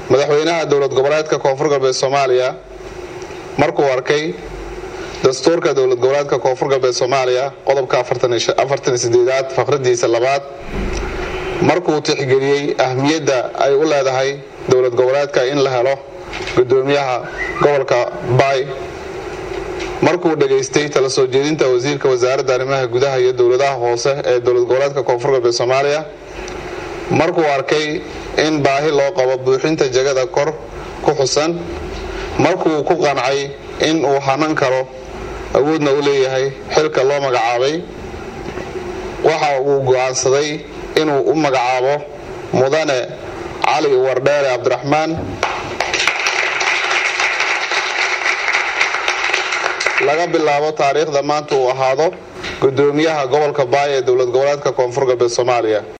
madaxweynaha dowlad goboleedka koonfur galbeed soomaaliya markuu arkay dastuurka dowlad goboleedka koonfur galbeed soomaaliya qodobka afartan sideedaad faqradiisa labaad markuu tixgeliyey ahmiyadda ay u leedahay dowlad goboleedka in la helo gudoomiyaha gobolka baay markuu dhegaystay tala soo jeedinta wasiirka wasaaradda arrimaha gudaha iyo dowladaha hoose ee dowlad goboleedka koonfur galbeed soomaaliya markuu arkay in baahi loo qabo buuxinta jagada kor ku xusan markuu ku qancay in uu hanan karo awoodna u leeyahay xilka loo magacaabay waxa uu go'aansaday inuu u magacaabo mudane cali wardheere cabdiraxmaan laga bilaabo taariikhda maanta uu ahaado gudoomiyaha gobolka baay ee dowlad goboleedka koonfur galbeed soomaaliya